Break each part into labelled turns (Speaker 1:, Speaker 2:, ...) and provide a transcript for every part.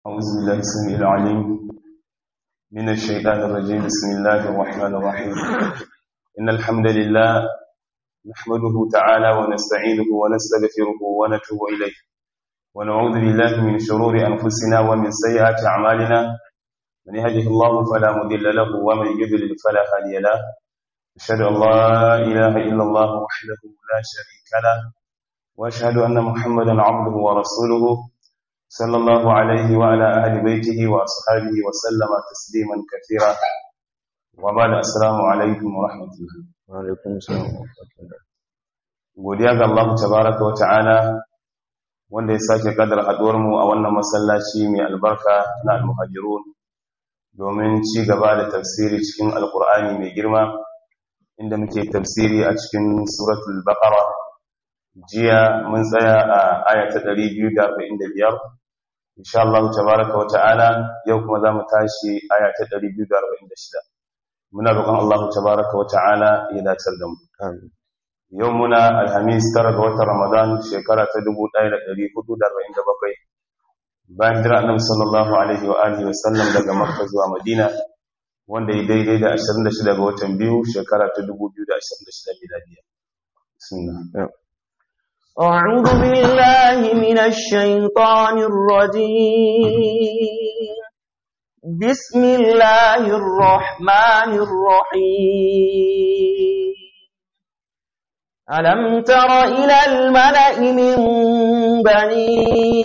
Speaker 1: أعوذ بالله السميع العليم من الشيطان الرجيم بسم الله الرحمن الرحيم إن الحمد لله نحمده تعالى ونستعينه ونستغفره ونتوب إليه ونعوذ بالله من شرور أنفسنا ومن سيئات أعمالنا من يهده الله فلا مضل له ومن يضلل فلا هادي له أشهد أن لا إله إلا الله وحده لا شريك له وأشهد أن محمدا عبده ورسوله صلى الله عليه وعلى أهل بيته وأصحابه وسلم تسليما كثيرا وبعد السلام عليكم ورحمة الله
Speaker 2: Wa'alaikun salam wa rahmatullah.
Speaker 1: godiya ga Allah tabaraka wa ta'ala wanda ya sake kadar haduwar mu a wannan masallaci mai albarka na al-muhajirun domin ci gaba da tafsiri cikin alkur'ani mai girma inda muke tafsiri a cikin suratul baqara jiya mun tsaya a aya ta 245 insha Allah tabaraka wa ta'ala yau kuma zamu tashi aya ta 246 muna roƙon Allah tabaraka wa ta'ala ya dace da mu
Speaker 2: Amin.
Speaker 1: yau muna alhamis tara ga watan ramadan shekara ta 1447 bayan jira annabi sallallahu alaihi wa alihi wa sallam daga makka zuwa madina wanda ya daidai da 26 ga watan biyu shekara ta 2026 miladiya bismillah
Speaker 3: أعوذ بالله من الشيطان الرجيم بسم الله الرحمن الرحيم ألم تر إلى الملأ من بني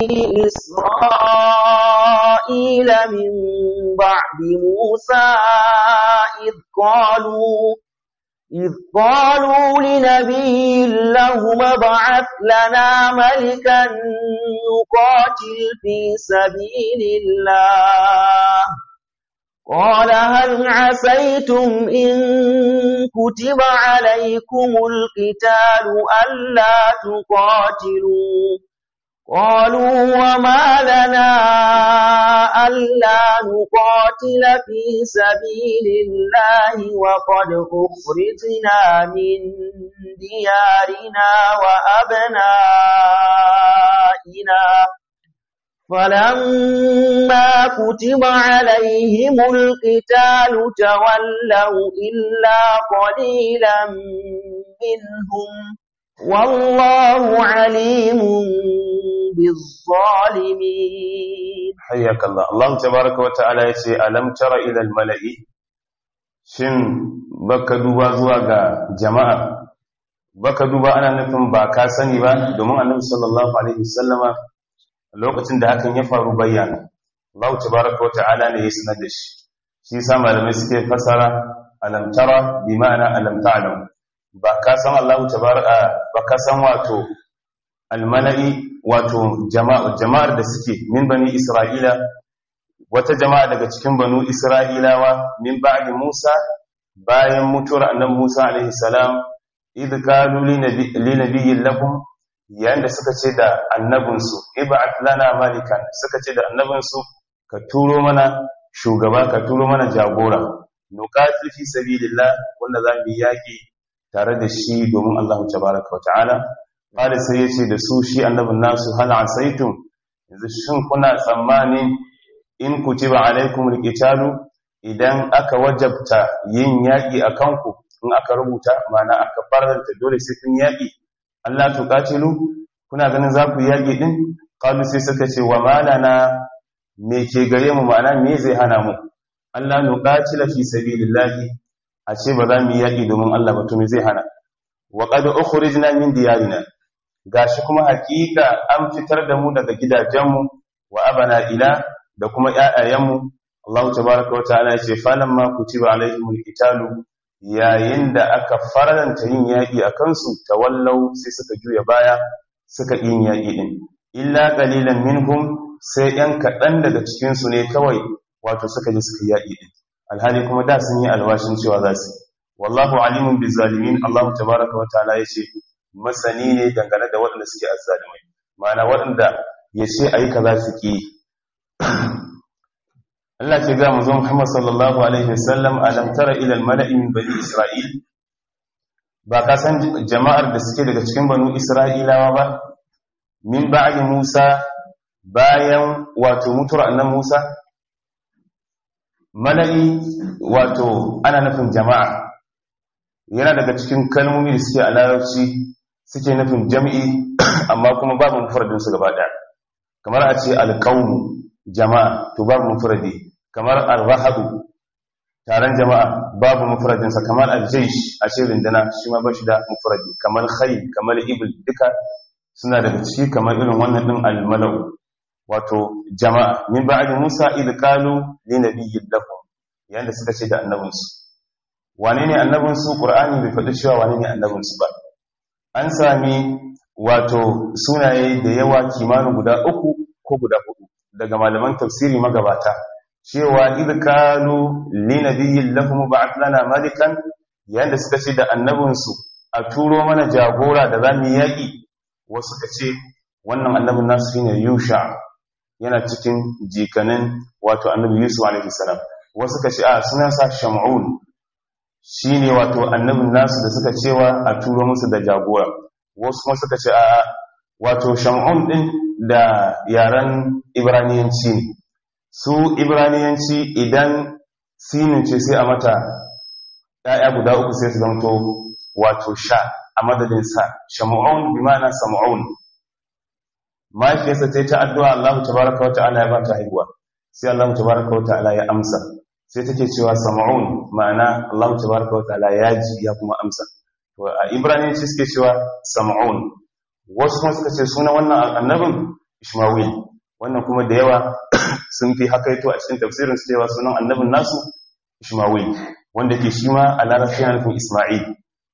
Speaker 3: إسرائيل من بعد موسى إذ قالوا إذ قالوا لنبي لهم ابعث لنا ملكا نقاتل في سبيل الله قال هل عسيتم إن كتب عليكم القتال ألا تقاتلوا قالوا وما لنا ألا نقاتل في سبيل الله وقد أخرجنا من ديارنا وأبنائنا فلما كتب عليهم القتال تولوا إلا قليلا منهم والله عليم بالظالمين
Speaker 1: حياك الله الله تبارك وتعالى yace alam tara ila almala'i shin baka duba zuwa ga jama'a baka duba ana nufin ba ka sani ba domin annabi sallallahu alaihi wasallama lokacin da hakan ya faru bayyana Allah tabaraka wata'ala ne ya sanar da shi shi yasa malamai suke fasara alam tara bi ma'ana alam ta'lam ba ka san Allah tabaraka ba ka san wato almala'i wato jama'a jama'ar da suke min bani Isra'ila wata jama'a daga cikin banu Isra'ilawa min ba'di Musa bayan mutuwar annabi Musa alaihi salam idh qalu li nabiyyin lahum yayin da suka ce da annabinsu ib'at lana malikan suka ce da annabinsu ka turo mana shugaba ka turo mana jagora nuqatil fi sabilillah wanda za mu yaki tare da shi domin Allah tabaaraka wa ta'ala qala sai yace da su shi annabin nasu hal asaitum yanzu shin kuna tsammani in kutiba alaikumul qitalu idan aka wajabta yin yaki akan ku in aka rubuta mana aka faranta dole sai kun yaki Allah tuqatilu kuna ganin za ku yaki din qalu sai suka ce wa malana me ke gare mu ma'ana me zai hana mu Allah nuqatila fi sabilillahi a ce ba za mu yaki domin Allah ba to me zai hana wa qad ukhrijna min diyarina gashi kuma hakika an fitar da mu daga gidajenmu wa abana ila da kuma ƴaƴayenmu Allah tabaaraka wa ta'ala ya ce falamma kutiba alaihimul qitalu yayin da aka faranta yin yaƙi a kansu tawallau sai suka juya baya suka yin yaƙi ɗin illa ƙalilan minhum sai ‘yan kaɗan daga cikinsu ne kawai wato suka ji suka yaƙi ɗin alhali kuma da sun yi alwashin cewa za su wallahu alimun bi zalimin allahu tabaraka wa ta'ala ya ce masani ne dangane da waɗanda suke azzalimai ma'ana waɗanda ya ce a yi kaza su ƙi Allah ke ga manzon Muhammad sallallahu alaihi wasallam alam tara ila al-mala'i min bani Isra'il ba ka san jama'ar da suke daga cikin banu Isra'ilawa ba min ba'di Musa bayan wato mutuwar annan Musa mala'i wato ana nufin jama'a yana daga cikin kalmomi da suke a larabci suke nufin jam'i amma kuma babu mufradinsu gaba ɗaya kamar a ce alƙaunu jama'a to babu mufradi kamar al-rahadu taron jama'a babu mufradinsa kamar al-jaysh a ce rindana shi ma bashi da mufradi kamar khayl kamar ibl duka suna daga ciki kamar irin wannan din al-mala'u wato jama'a min ba'di Musa id qalu li nabiyyin lahum yanda suka ce da annabinsu wane ne annabinsu qur'ani bai faɗi cewa wane ne annabinsu ba an sami wato sunaye da yawa kimanin guda uku ko guda hudu daga malaman tafsiri magabata cewa idkalu li nabiyyin lahum ba'ath lana malikan yanda suka ce da annabinsu a turo mana jagora da zamu yaki wasu ka ce wannan annabin nasu shine Yusha yana cikin jikanin wato annabi Yusuf alaihi salam wasu ka ce a sunansa Shamun shine wato annabin nasu da suka cewa a turo musu da jagora wasu kuma suka ce a wato Shamun din da yaren Ibraniyanci ne su Ibraniyanci idan sinin ce sai a mata ‘ya'ya guda uku sai su zamto wato sha a madadin sa shamu'un bi ma'ana samu'un mahaifiyarsa ta yi ta addu'a Allah tabaraka wa ta'ala ya ba ta haihuwa sai Allah tabaraka wa ta'ala ya amsa sai take cewa samu'un ma'ana Allah tabaraka wa ta'ala ya ji ya kuma amsa to a Ibraniyanci suke cewa samu'un wasu kuma suka ce suna wannan annabin Ishmawil wannan kuma da yawa sun fi hakaito a cikin tafsirin su cewa sunan annabin nasu Ishmawil wanda ke shi ma a larabci yana nufin Isma'il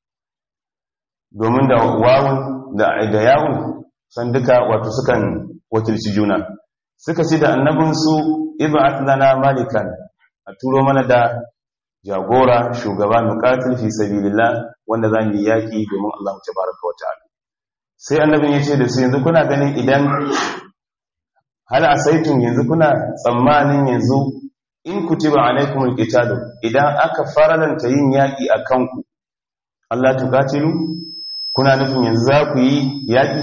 Speaker 1: domin da wawun da da yawun san duka wato sukan wakilci juna suka ce da annabin su ib'at lana malikan a turo mana da jagora shugaba nuqatil fi sabilillah wanda zamu yi yaki domin Allah tabaraka wa ta'ala sai annabin ya ce da su yanzu kuna ganin idan hal asaitum yanzu kuna tsammanin yanzu in kutiba alaikumul qitalu idan aka faralanta yin yaki akan ku Allah tuqatilu kuna nufin yanzu za ku yi yaki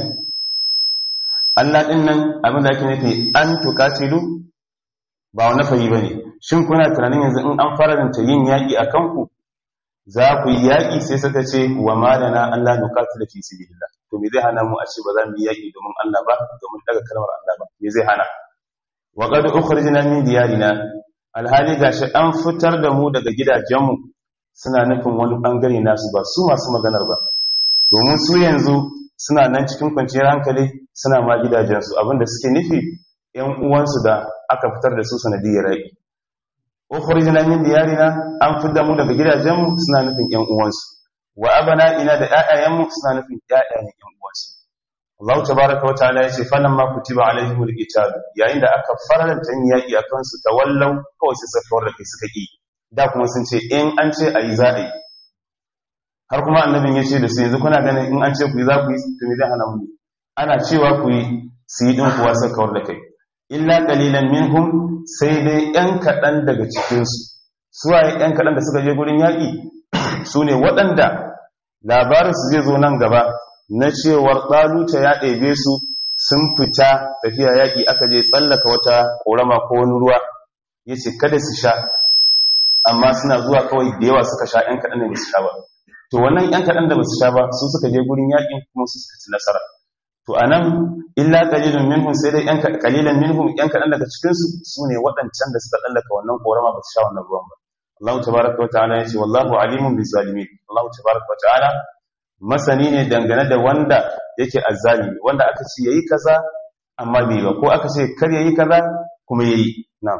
Speaker 1: Allah din nan abin da ake nufi an tuqatilu ba wani fayi bane shin kuna tunanin yanzu in an faralanta yin yaki akan ku za ku yi yaki sai suka ce wa malana Allah nuqatilu fi sabilillah to me zai hana mu a ce ba za mu yi yaki domin Allah ba domin daga kalmar Allah ba me zai hana wa qad ukhrijna min diyarina alhali gashi an fitar da mu daga gidajenmu suna nufin wani bangare nasu ba su masu maganar ba domin su yanzu suna nan cikin kwanciyar hankali suna ma gidajensu abinda suke nufi yan uwansu da aka fitar da su sanadiyar rai ukhrijna min diyarina an fitar mu daga gidajenmu suna nufin yan uwansu wa ina da ƴaƴayenmu suna nufin ƴaƴayen yan uwansu Allah tabaraka wa ta'ala yace falamma kutiba alaihimul qital yayin da aka faranta yin yaki akan su tawallau kawai sai safar da kai suka ki da kuma sun ce in an ce ayi za a yi har kuma annabin ya ce da su yanzu kuna ganin in an ce ku yi za ku yi to me zai hana mu ana cewa ku yi su yi din kuwa sai kawar da kai illa qalilan minhum sai dai yan kaɗan daga cikin su su waye yan kaɗan da suka je gurin yaki su ne waɗanda labarin su zai zo nan gaba na cewar ɗaluta ya ɗebe su sun fita tafiya yaƙi aka je tsallaka wata ƙorama ko wani ruwa ya ce kada su sha amma suna zuwa kawai da yawa suka sha ‘yan kaɗan da ba su sha ba to wannan ‘yan kaɗan da ba su sha ba su suka je gurin yaƙin kuma su suka ci nasara to a nan illa ƙalilin minhum sai dai ‘yan ƙalilan minhum ‘yan kaɗan daga cikinsu su ne waɗancan da suka tsallaka wannan ƙorama ba su sha wannan ruwan ba Allah tabaraka wa ta'ala ya ce wallahu alimun bizzalimin Allah tabaraka wa ta'ala masani ne dangane da wanda yake azzalimi wanda aka ce yayi kaza amma bai ba ko aka ce kar yayi kaza kuma yayi na'am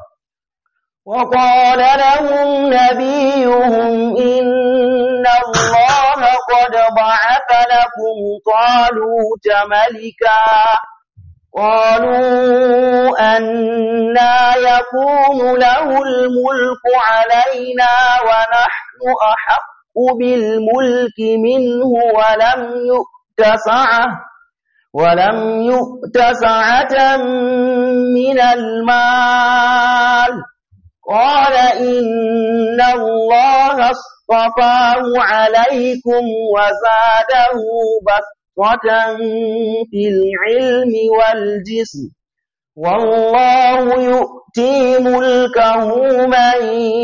Speaker 3: وقال لهم نبيهم إن الله قد بعث لكم طالوت ملكا قالوا أنا يكون له الملك علينا ونحن أحق بالملك منه ولم يؤت سعة ولم يؤت سعة من المال قال إن الله اصطفاه عليكم وزاده بسطة في العلم والجسم والله يؤتي ملكه من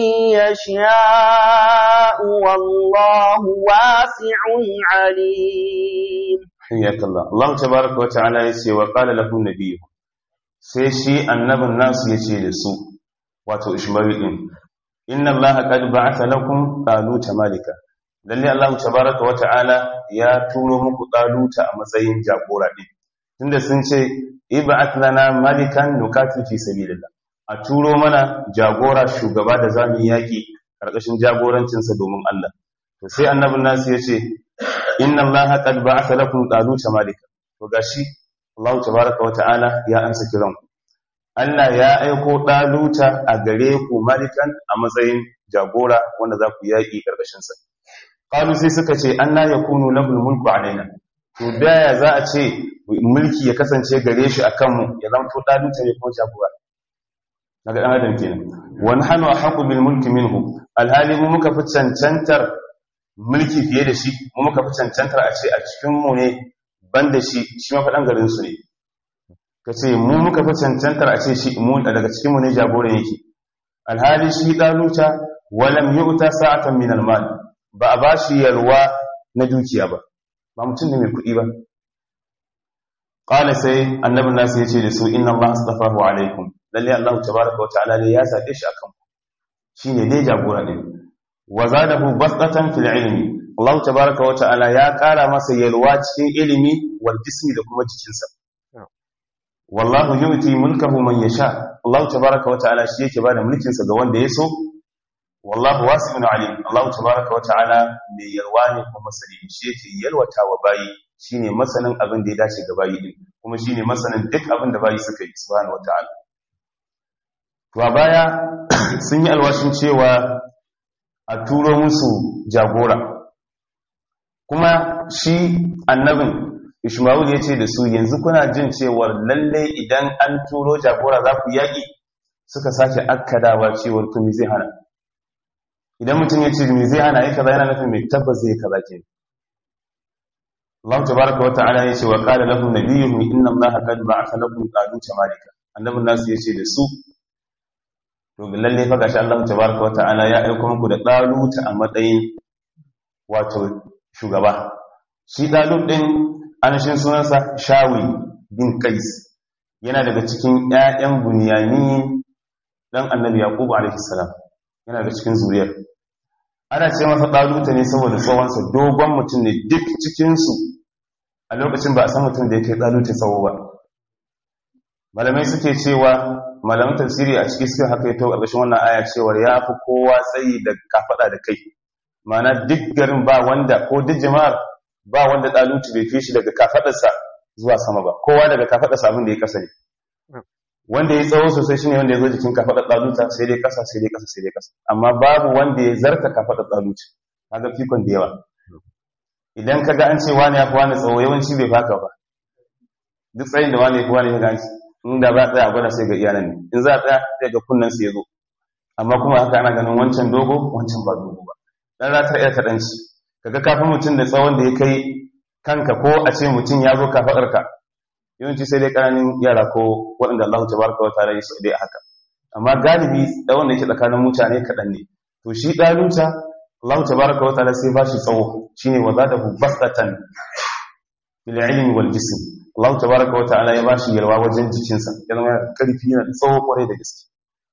Speaker 3: يشاء والله واسع عليم
Speaker 1: حياك الله الله تبارك وتعالى يسي وقال له النبي sai shi annabin nasu ya ce da su wato ishmael din inna allaha qad ba'atha lakum taluta malika lalle allah tabaraka wa ta'ala ya turo muku taluta a matsayin jagora din tunda sun ce ib'ath lana malikan nuqatil fi sabilillah a turo mana jagora shugaba da zamu yaki karkashin jagorancinsa domin Allah to sai annabin nasu ya ce inna allaha qad ba'atha lakum taluta malika to gashi Allah tabaraka wata'ala ya amsa kiran ku Allah ya aiko daluta a gare ku malikan a matsayin jagora wanda za ku yaki karkashin sa qalu sai suka ce anna yakunu lahul mulku alaina to daya za a ce mulki ya kasance gare shi akan mu ya zama to daluta ne kuma jagora daga dan adam kenan wa nahnu ahqqu bil mulki minhu alhali mu muka fi cancantar mulki fiye da shi mu muka fi cancantar a ce a cikin mu ne ban da shi shi mafaɗan garin su ne ka ce mu muka fi cancantar a ce shi mu daga cikin mu ne jagoran yake alhali shi ɗaluta walam yi uta sa'atan min almal ba a ba shi yalwa na dukiya ba ba mutum ne mai kuɗi ba ƙala sai annabin nasu ya ce da su inna Allah astafahu alaikum lalle Allah tabaraka wa ta'ala ne ya zaɓe shi akan shi ne dai jagora ɗin wa zadahu basatan fil ilmi Allah tabaraka wa ta'ala ya ƙara masa yalwa cikin ilimi wal jismi da kuma jikinsa wallahu yu'ti mulkahu man yasha Allah tabaraka wa ta'ala shi yake bada mulkin sa ga wanda ya so wallahu wasi'un alim Allah tabaraka wa ta'ala mai yalwa ne kuma sani shi yake yalwata wa bayi shine masanin abin da ya dace ga bayi din kuma shine masanin duk abin da bayi suka yi subhanahu wa ta'ala to a baya sun yi alwashin cewa a turo musu jagora kuma shi annabin ishmael ya ce da su yanzu kuna jin cewar lalle idan an turo jagora za ku yaƙi suka sake akkadawa cewar to zai hana idan mutum ya ce me zai hana ya kaza yana nufin mai tabbas zai kaza ke Allah tabaraka wa ta'ala ya ce wa qala lahum nabiyyuhum inna Allaha qad ba'atha lakum taluta malika annabin nasu ya ce da su to lalle fa gashi Allah tabaraka wa ta'ala ya aika muku da taluta a matsayin wato shugaba shi talut din anashin sunansa shawi bin kais yana daga cikin ƴaƴan bunyani dan annabi yaqub alaihi salam yana daga cikin zuriyar ana ce masa taluta ne saboda tsawonsa dogon mutum ne duk cikin su a lokacin ba a san mutum da ya kai taluta tsawo ba malamai suke cewa malaman tafsiri a cikin suka haka yato ƙarƙashin wannan aya cewar ya fi kowa tsayi da kafaɗa da kai ma'ana duk garin ba wanda ko duk jama'ar ba wanda ɗalutu bai fi shi daga kafaɗarsa zuwa sama ba kowa daga kafaɗarsa abin da ya kasa ne wanda ya tsawo sosai shine wanda ya zo jikin kafaɗar ɗaluta sai dai kasa sai dai kasa sai dai kasa amma babu wanda ya zarta kafaɗar ɗaluta kaga fikon da yawa idan ka ga an ce wani ya fi wani tsawo yawanci bai faka ba duk tsayin da wani ya fi wani ya ga inda ba tsaya gwada sai ga iyalan ne in za a tsaya sai ga kunnan su ya zo amma kuma haka ana ganin wancan dogo wancan ba dogo ba dan za ta iya kaɗanci kaga kafin mutum da tsawon da ya kai kanka ko a ce mutum ya zo kafaɗarka yawanci sai dai ƙananin yara ko waɗanda Allah ta baraka wata rai su dai haka amma galibi tsawon da yake tsakanin mutane kaɗan ne to shi ɗalunta Allah ta baraka wata rai sai ba shi tsawo shine wa zadahu basatan bil ilmi wal jism Allah tabaraka wa ta'ala ya bashi yalwa wajen jikinsa ya zama karfi yana tsawo kwarai da gaske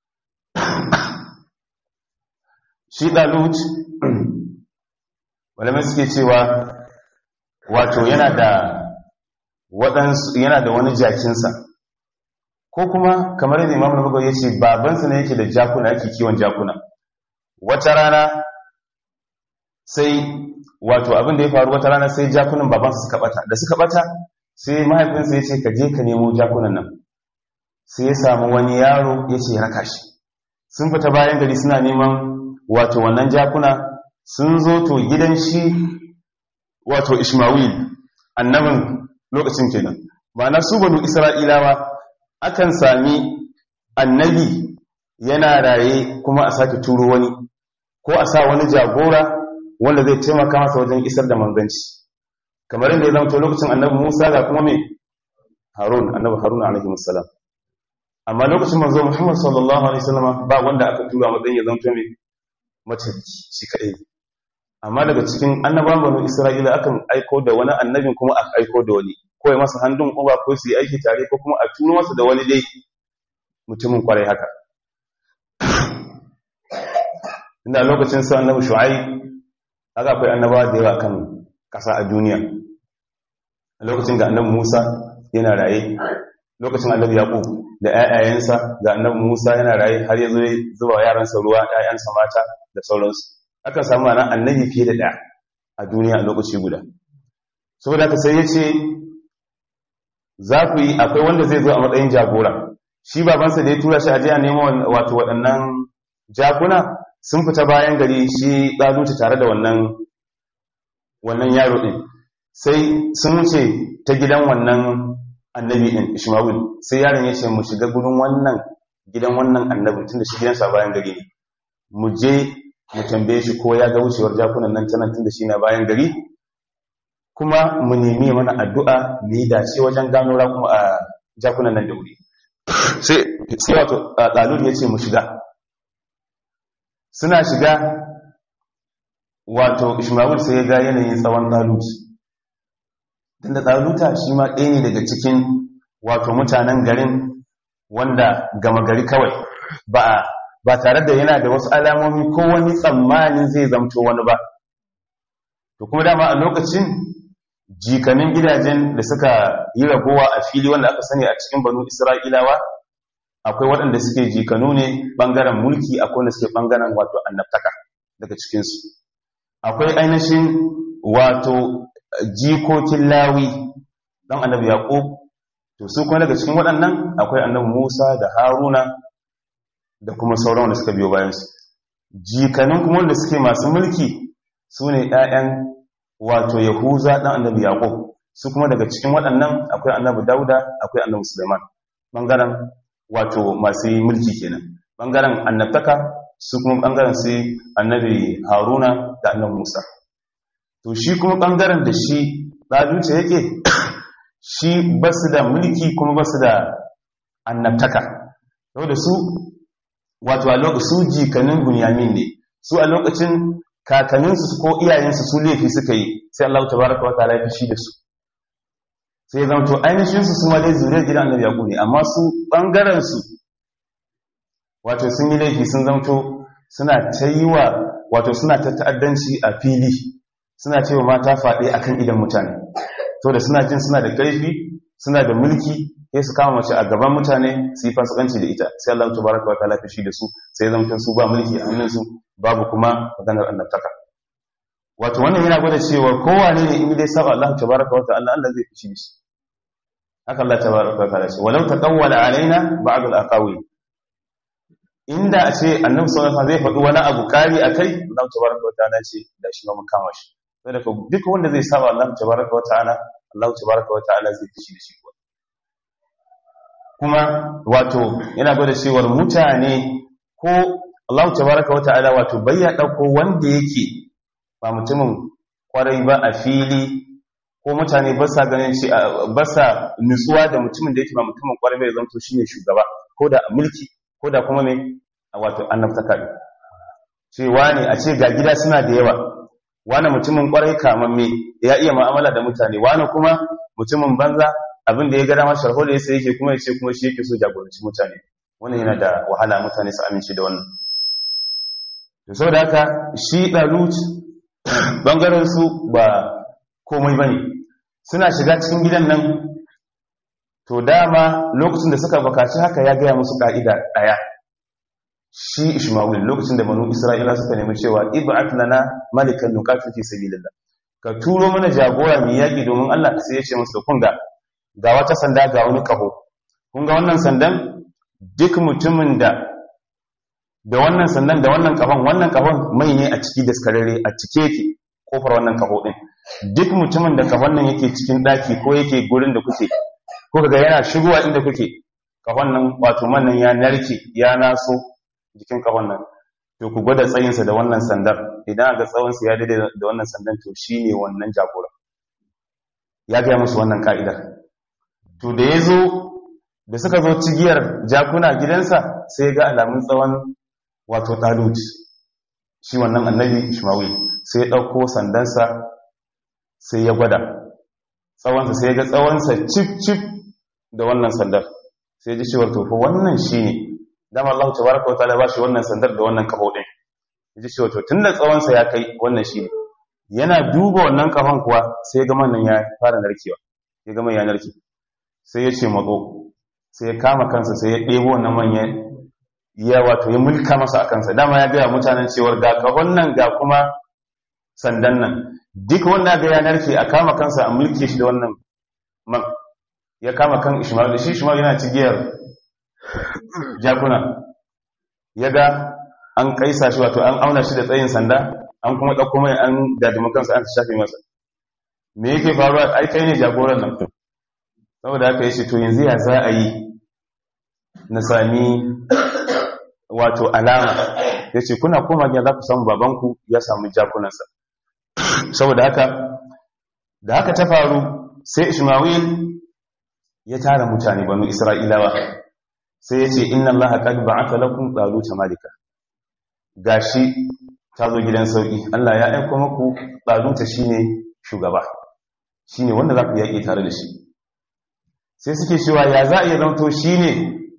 Speaker 1: shi dalut malamai suke cewa wato yana da waɗansu yana da wani jakinsa ko kuma kamar yadda imam nabaga ya ce babansa ne yake da jakuna yake kiwon jakuna wata rana sai wato abin da ya faru wata rana sai jakunan babansa suka bata da suka bata sai mahaifinsa ya ce ka je ka nemo jakunan nan sai ya samu wani yaro ya ce raka shi sun fita bayan gari suna neman wato wannan jakuna sun zo to gidan shi wato ishmael annabin lokacin kenan ba su banu isra'ilawa akan sami annabi yana raye kuma a sake turo wani ko a sa wani jagora wanda zai taimaka masa wajen isar da manzanci kamar yadda ya zama lokacin annabi Musa ga kuma mai Harun annabi Harun alaihi wassalam amma lokacin manzo Muhammad sallallahu alaihi wasallam ba wanda aka tura matsayin ya zanto mai mace shi kadai amma daga cikin annabawan banu Isra'ila akan aiko da wani annabin kuma aka aiko da wani ko ya masa handun uba ko su yi aiki tare ko kuma a turo masa da wani dai mutumin kwarai haka inda lokacin sa annabi shu'aib haka akwai annabawa da yawa kan kasa a duniya a lokacin da annabi Musa yana raye lokacin annabi Yaqub da ƴaƴayensa ga annabi Musa yana raye har ya zo zuba yaransa ruwa ƴaƴansa mata da sauransu aka samu ana annabi fiye da ɗaya a duniya a lokaci guda saboda haka sai ya ce za ku yi akwai wanda zai zo a matsayin jagora shi babansa da ya tura shi a jiya nemo wato waɗannan jakuna sun fita bayan gari shi ɗazuci tare da wannan wannan yaro ɗin sai sun wuce ta gidan wannan annabi ɗin ishmael sai yaron ya ce mu shiga gudun wannan gidan wannan annabi tun da shi gidansa bayan gari ne mu je mu tambaye shi ko ya ga wucewar jakunan nan tana tun da shi na bayan gari kuma mu nemi mana addu'a mu yi dace wajen gano rakuma a jakunan nan da wuri sai wato ɗalur ya ce mu shiga suna shiga wato ishmael sai ya ga yanayin tsawon ɗalut don da ɗaluta shi ma ɗaya ne daga cikin wato mutanen garin wanda gama gari kawai ba ba tare da yana da wasu alamomi ko wani tsammanin zai zamto wani ba to kuma dama a lokacin jikanin gidajen da suka yi ragowa a fili wanda aka sani a cikin banu isra'ilawa akwai waɗanda suke jikanu ne ɓangaren mulki akwai wanda suke ɓangaren wato annabtaka daga cikinsu akwai ainihin wato jikokin lawi don annabi yaƙub to su kuma daga cikin waɗannan akwai annabi musa da haruna da kuma sauran wanda suka biyo bayansu jikanin kuma wanda suke masu mulki su ne ‘ya'yan wato yahuza ɗan annabi yaƙub su kuma daga cikin waɗannan akwai annabi dauda akwai annabi suleiman ɓangaren wato masu mulki kenan ɓangaren annabtaka su kuma ɓangaren su annabi haruna da annabi musa to shi kuma ɓangaren da shi ɗaluce yake shi ba su da mulki kuma ba su da annabtaka yau da su wato a lokacin su jikanin bunyamin ne su a lokacin kakanninsu ko iyayensu su laifi suka yi sai Allah ta baraka wa ta'ala ya fi shi da su sai zama to ainihin su kuma dai zuriyar gidan annabi yaqub ne amma su bangaren su wato sun yi laifi sun zamto suna ta yi wa wato suna ta ta'addanci a fili suna ce wa mata faɗi akan idan mutane to da suna jin suna da ƙarfi suna da mulki sai su kama mace a gaban mutane su yi fasikanci da ita sai Allah tabaraka wa ta'ala shi da su sai zamto su ba mulki a hannunsu babu kuma maganar annabtaka wato wannan yana gwada cewa kowane ne in dai saba Allah tabaraka wa ta'ala Allah zai fishi shi haka Allah tabaraka wa ta'ala ce walau taqawwala alaina ba'd al-aqawi inda a ce annabi sallallahu alaihi zai faɗi wani abu kari akai Allah tabaraka wa ta'ala ce da shi mun kama shi saboda duk wanda zai saba Allah tabaraka wa ta'ala Allah tabaraka wa ta'ala zai fishi da shi kuma wato yana gwada cewar mutane ko Allah tabaraka wa ta'ala wato bayya dauko wanda yake ba mutumin kwarai ba a fili ko mutane ba sa ganin shi ba sa nutsuwa da mutumin da yake ba mutumin kwarai bai zanto shine shugaba ko da mulki ko da kuma me wato annabtaka ne cewa ne a ce ga gida suna da yawa wani mutumin kwarai kamamme ya iya mu'amala da mutane wani kuma mutumin banza abin da ya gara masa sharho da yasa yake kuma yace kuma shi yake so jagoranci mutane wannan yana da wahala mutane su amince da wannan to saboda haka shi dalut bangaren su ba komai bane suna shiga cikin gidan nan to dama lokacin da suka bukaci haka ya gaya musu ka'ida daya shi Ishmael lokacin da banu Isra'ila suka nemi cewa ib'at lana malikan nuqatil fi sabilillah ka turo mana jagora mai yaki domin Allah sai ya ce musu kun ga ga wata sanda ga wani kaho kun ga wannan sandan duk mutumin da da wannan sandan da wannan kahon wannan kahon mai ne a ciki daskararre a cike yake kofar wannan kaho din duk mutumin da kahon nan yake cikin daki ko yake gurin da kuke ko kaga yana shigowa inda kuke kahon nan wato man ya narke ya naso jikin kahon nan to ku gwada tsayinsa da wannan sandar idan aka tsawonsa ya daidai da wannan sandan to shine wannan jagora ya gaya musu wannan ka'idar to da ya zo da suka zo cigiyar jakuna gidansa sai ya ga alamun tsawon wato talut shi wannan annabi ishmael sai ya ɗauko sandansa sai ya gwada tsawonsa sai ya ga tsawonsa cif-cif da wannan sandar sai ji cewar tofa wannan shi ne dama Allah ta baraka wata ba shi wannan sandar da wannan kaho ɗin ya ji cewar to tun da tsawonsa ya kai wannan shi ne yana duba wannan kafan kuwa sai ya ga nan ya fara narkewa ya gama ya narke sai ya ce matso sai ya kama kansa sai ya ɗebo wannan manyan ya wato ya mulka masa a kansa dama ya gaya mutanen cewar ga kahon nan ga kuma sandan nan duk wanda ga ya narke a kama kansa a mulke shi da wannan man ya kama kan ishmael shi ishmael yana cigiyar jakuna ya ga an kaisa shi wato an auna shi da tsayin sanda an kuma ɗauko mai an dadima kansa an shafe masa me yake faruwa ai kai ne jagoran nan saboda haka yace to yanzu ya za a yi na sami wato alama yace kuna koma gida za ku samu babanku ya samu jakunansa saboda haka da haka ta faru sai Isma'il ya tara mutane banu Isra'ilawa sai yace inna Allaha qad ba'atha lakum taluta malika gashi ta zo gidan sauki Allah ya aika muku taluta shine shugaba shine wanda za ku yaƙi tare da shi sai suke cewa ya za a iya zanto shi ne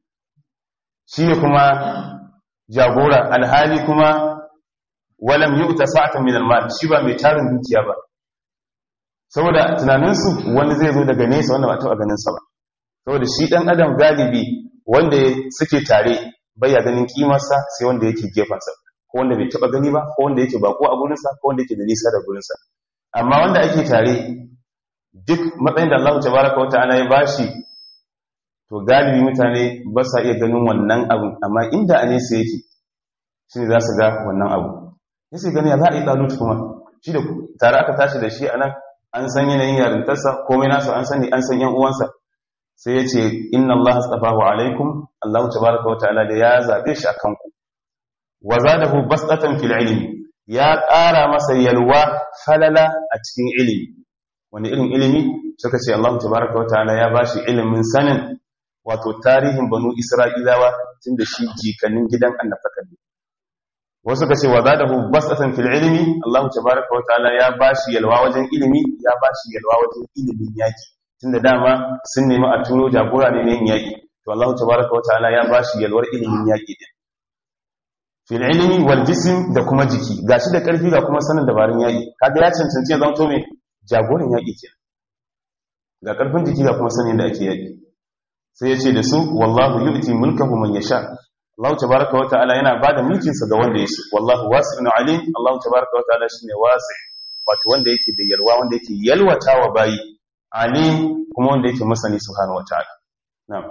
Speaker 1: shi ne kuma jagora alhali kuma walam yi uta sa'atan min almal shi ba mai tarin dukiya ba saboda tunaninsu wani zai zo daga nesa wanda ba taɓa ganinsa ba saboda shi ɗan adam galibi wanda suke tare bai ya ganin kimarsa sai wanda yake gefensa ko wanda bai taɓa gani ba ko wanda yake bako a gurinsa ko wanda yake da nisa da gurinsa amma wanda ake tare duk matsayin da Allah tabaraka wa ta'ala ya bashi to galibi mutane ba sa iya ganin wannan abu amma inda a nesa yake shine za su ga wannan abu yace gani ya za a yi talut kuma shi da tare aka tashi da shi anan an san yanayin yarintarsa komai nasa an sani an san yan uwansa sai ya ce inna Allah astafahu alaikum Allah tabaraka wa ta'ala da ya zabe shi akan ku wa zadahu basatan fil ilmi ya ƙara masa yalwa falala a cikin ilimi wani irin ilimi suka ce Allah tabaraka wa ta'ala ya bashi ilimin sanin wato tarihin banu Isra'ilawa tun da shi jikanin gidan annabtakan ne wasu ka ce wa zadahu basatan fil ilmi Allah tabaraka wa ta'ala ya bashi yalwa wajen ilimi ya bashi yalwa wajen ilimin yaki tunda dama sun nemi a turo jagora ne ne yin yaki to Allah tabaraka wa ta'ala ya bashi yalwar ilimin yaki din fil ilmi wal jism da kuma jiki gashi da karfi ga kuma sanin dabarun yaki kaga ya cancanci ya zanto me jagoran yaki kenan ga karfin jiki ga kuma sanin da ake yaki sai ya ce da su wallahu yu'ti mulkahu man yasha Allah tabaraka wa ta'ala yana bada mulkin sa ga wanda ya so wallahu wasi'un alim Allah tabaraka wa ta'ala shine wasi wato wanda yake da yalwa wanda yake yalwatawa bayi alim kuma wanda yake masani subhanahu wa ta'ala na'am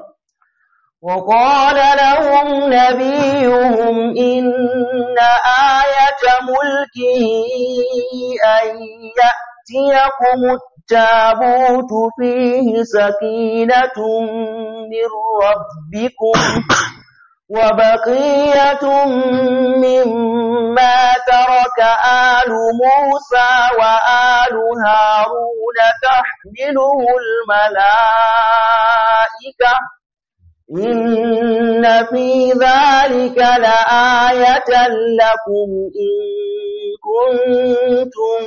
Speaker 3: وقال لهم نبيهم إن آية ملكه أن يأتيكم التابوت فيه سكينة من ربكم وبقية مما ترك آل موسى وآل هارون تحمله الملائكة إن في ذلك لآية لكم إن كنتم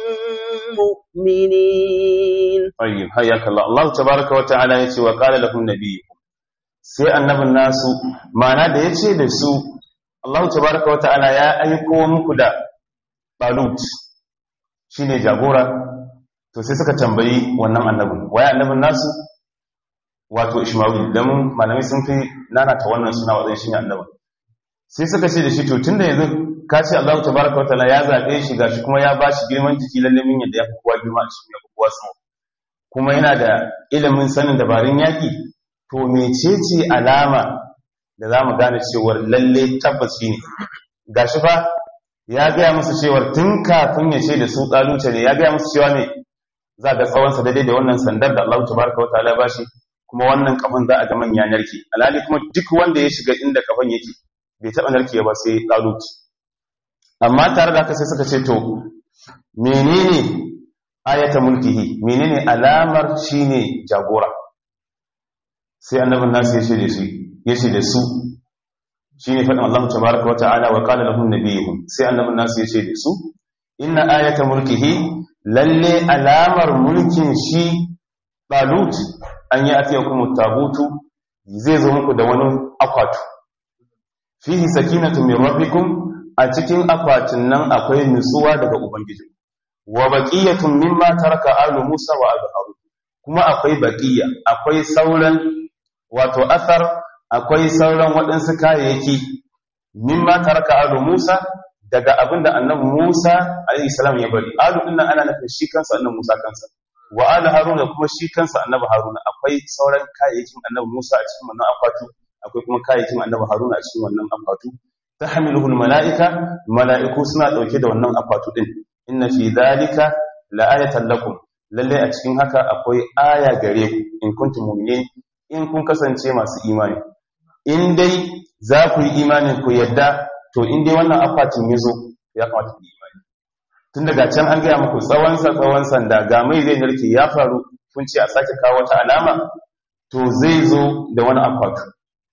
Speaker 3: مؤمنين
Speaker 1: طيب حياك الله الله تبارك وتعالى يتي وقال لهم نبيكم sai annabin nasu mana da ya ce da su Allah tabaraka wa ta'ala ya aiko muku da Talut shine jagora to sai suka tambayi wannan annabin waye annabin nasu wato Ishmael dan malamai sun fi nanata wannan suna wajen shine annabin sai suka ce da shi to tunda yanzu ka ce Allah tabaraka wa ta'ala ya zabe shi gashi kuma ya bashi girman jiki lalle min yadda ya fi kowa girma a cikin ya fi kowa sama kuma yana da ilimin sanin dabarun yaki to mecece alama da za mu gane cewar lalle tabbaci ne gashi fa ya gaya musu cewar tun kafin ya ce da su tsaluce ne ya gaya musu cewa ne za ga tsawonsa daidai da wannan sandar da Allah tabaraka wa ta'ala ba shi kuma wannan kafan za a ga manya narke alhali kuma duk wanda ya shiga inda kafan yake bai taɓa narke ba sai tsaluci amma tare da haka sai suka ce to menene ayata mulkihi menene alamar shine jagora sai annabin nasu ya ce da shi ya ce da su shine faɗin Allah tabaraka wa ta'ala wa qala lahum nabiyuhum sai annabin nasu ya ce da su inna ayata mulkihi lalle alamar mulkin shi talut an yi atiyakum tabutu zai zo muku da wani akwatu fihi sakinatu min rabbikum a cikin akwatin nan akwai nutsuwa daga ubangiji wa baqiyatun mimma taraka alu musa wa alu harun kuma akwai baqiya akwai sauran wato athar akwai sauran waɗansu kayayyaki mimma taraka alu musa daga abinda annabi musa alayhi salam ya bari alu din nan ana nufin shi kansa annabi musa kansa wa alu harun kuma shi kansa annabi harun akwai sauran kayayyakin annabi musa a cikin wannan akwatu akwai kuma kayayyakin annabi harun a cikin wannan akwatu tahmiluhu mala'ika mala'iku suna dauke da wannan akwatu din inna fi dhalika la'ayatan lakum lalle a cikin haka akwai aya gare ku in kuntum mu'minin in kun kasance masu imani in dai za ku yi imanin ku yadda to in dai wannan akwatin yazo ya kamata ku yi imani tun daga can an gaya muku tsawon sa tsawon sanda ga mai zai narke ya faru kun ce a sake kawo wata alama to zai zo da wani akwatu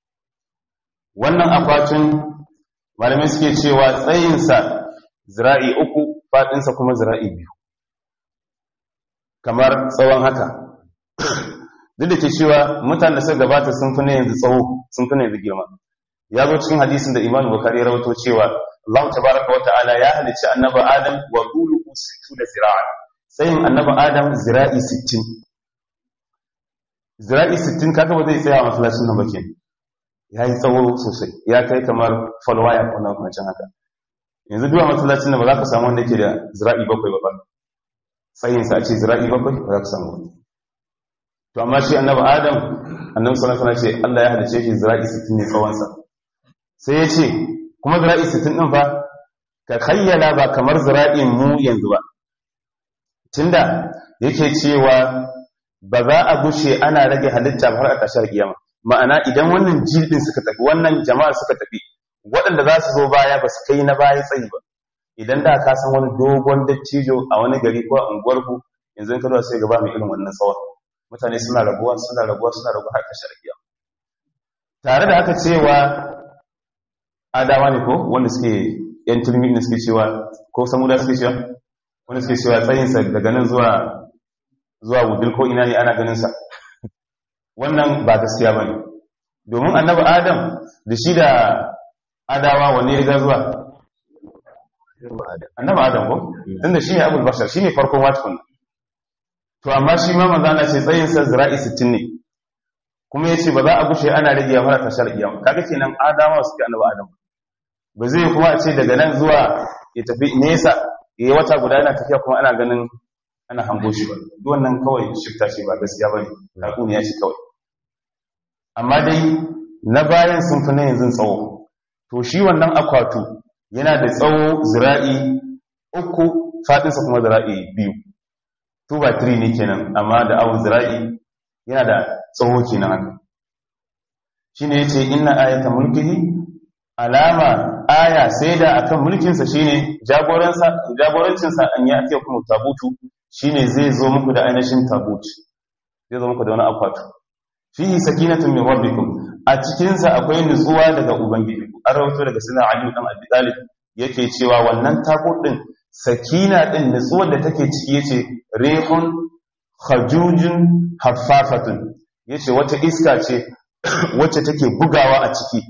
Speaker 1: wannan akwatin malamai suke cewa tsayinsa zira'i uku faɗinsa kuma zira'i biyu kamar tsawon haka duk da ke cewa mutane da suka gabata sun fi na yanzu tsawo sun fi na yanzu girma ya zo cikin hadisin da imanu bukari ya rawato cewa Allah tabaraka wa ta'ala ya halicci annabi Adam wa quluhu 60 zira'a tsayin annabi Adam zira'i 60 zira'i 60 kaga ba zai tsaya a masallacin nan ba kenan ya yi tsawo sosai ya kai kamar falwaya ko na kwancin haka yanzu duwa masallacin da ba za ka samu wanda ke da zira'i bakwai ba tsayinsa a ce zira'i bakwai ba za ka samu wani to amma shi annaba adam annabi sallallahu alaihi ce Allah ya halice shi zira'i 60 ne tsawonsa sai ya ce kuma zira'i 60 din fa ka khayyala ba kamar zira'in mu yanzu ba tunda yake cewa ba za a gushe ana rage halitta har a tashar kiyama ma'ana idan wannan jildin suka tafi wannan jama'a suka tafi waɗanda za su zo baya ba su kai na baya tsayi ba idan da ka san wani dogon dattijo a wani gari ko a unguwarku yanzu ka zuwa sai gaba mai irin wannan tsawon mutane suna raguwa suna raguwa suna raguwa har ƙarshen rakiya tare da haka cewa adawa ne ko wanda suke yan turmi ne suke cewa ko samuda suke cewa wanda suke cewa tsayinsa daga nan zuwa zuwa wudil ko ina ne ana ganin sa wannan ba gaskiya bane domin annabi adam da shi da adawa wanne ya zuwa annabi adam ko tunda shine abul bashar shine farkon watkun to amma shi ma manzo Allah ce tsayin sa zira'i 60 ne kuma yace ba za a gushe ana rage ya fara tashar kiyama kaga kenan adawa suke annabi adam ba zai kuma a ce daga nan zuwa ya tafi nesa yayi wata guda yana tafiya kuma ana ganin ana hango shi ba duk wannan kawai shifta ce ba gaskiya bane takuniya ce kawai amma dai na bayan sun fi na yanzu tsawo to shi wannan akwatu yana da tsawo zira'i uku faɗinsa kuma zira'i biyu 2 by 3 ne kenan amma da awon zira'i yana da tsawo kenan haka shi ne ya ce ina ayata mulkihi alama aya sai da akan mulkinsa shine jagorancinsa an yi ake kuma tabutu shine zai zo muku da ainihin tabut zai zo muku da wani akwatu fihi sakinatun min rabbikum a cikin sa akwai nutsuwa daga ubangiji an rawaito daga sunan ali dan abi talib yake cewa wannan tabut din sakina din nutsuwar da take ciki yace rihun khajujun haffafatun yace wata iska ce wacce take bugawa a ciki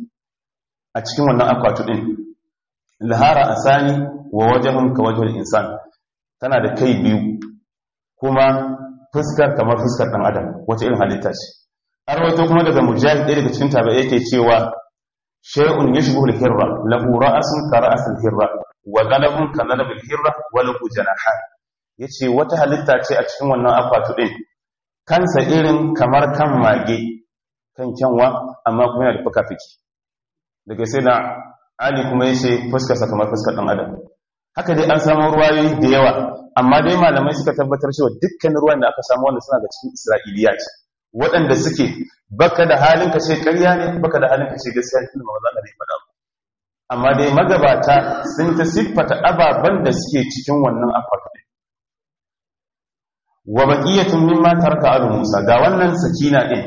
Speaker 1: a cikin wannan akwatu din lahara asani wa wajhun ka wajhul insan tana da kai biyu kuma fuskar kamar fuskar dan adam wace irin halitta ce an rawaito kuma daga mujahid ɗaya daga cikin tabi'ai yake cewa shay'un yashbu al-hirra lahu ra'sun ka ra's al-hirra wa qalbun ka qalb al-hirra wa lahu janahan yace wata halitta ce a cikin wannan akwatu din kansa irin kamar kan mage kan kyanwa amma kuma yana da fuka-fiki daga sai da ali kuma yace fuskar sa kamar fuskar dan adam haka dai an samu ruwayoyi da yawa amma dai malamai suka tabbatar cewa dukkan ruwan da aka samu wanda suna da cikin isra'iliya ce waɗanda suke baka da halin ka ce ƙarya ne baka da halin ka ce gaskiya ne ba za ka ne faɗa amma dai magabata sun ta siffata ababen da suke cikin wannan akwati wa baqiyatun mimma taraka alu musa ga wannan sakina din